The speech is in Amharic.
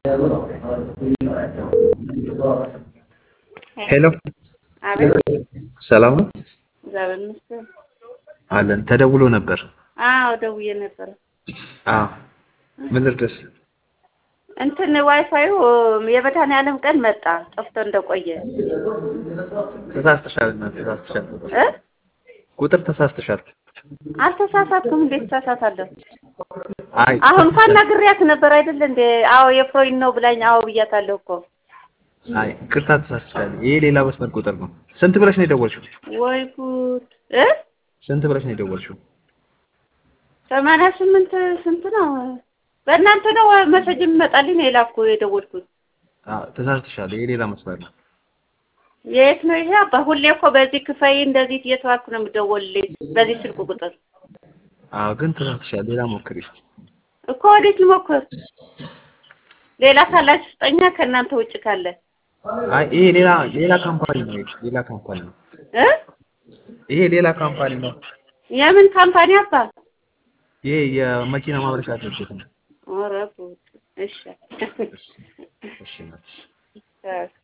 ሄሎ አቤት ሰላም ነው እግዚአብሔር ይመስገን። አለን። ተደውሎ ነበር። አዎ ደውዬ ነበረ። አዎ ምን ልርዳሽ? እንትን ዋይፋዩ የመድኃኒዓለም ቀን መጣ ጠፍቶ እንደቆየ ተሳስተሻል እና ተሳስተሻል። እ ቁጥር ተሳስተሻል። አልተሳሳትኩም። እንዴት ተሳሳታለሁ? አይ አሁን እንኳን ነግሬያት ነበር አይደል እንዴ? አዎ የፍሮይን ነው ብላኝ፣ አዎ ብያታለሁ እኮ። አይ ቅርታ ተሳስተሻል። ይሄ ሌላ መስመር ቁጥር ነው። ስንት ብለሽ ነው የደወልሽው? ወይ ጉድ እ ስንት ብለሽ ነው የደወልሽው? ሰማንያ ስምንት ስንት ነው? በእናንተ ነው መሰጅ የሚመጣልኝ ነው የላኩ የደወልኩት። አዎ ተሳስተሻል። ይሄ ሌላ መስመር ነው። የት ነው ይሄ? አባ ሁሌ እኮ በዚህ ክፈይ እንደዚህ እየተባልኩ ነው የምደወልልኝ በዚህ ስልክ ቁጥር አዎ ግን ተሳስተሻል። ሌላ ሞክሪ። እኮ ወዴት ልሞክር? ሌላ ካላችሁ ስጠኛ፣ ከእናንተ ውጭ ካለ አይ ይሄ ሌላ ሌላ ካምፓኒ ነው። ይሄ ሌላ ካምፓኒ ነው። እ ይሄ ሌላ ካምፓኒ ነው። የምን ካምፓኒ አባ? ይሄ የመኪና ማምረቻ ድርጅት ነው። ኧረ ጉድ! እሺ እሺ ናት። እ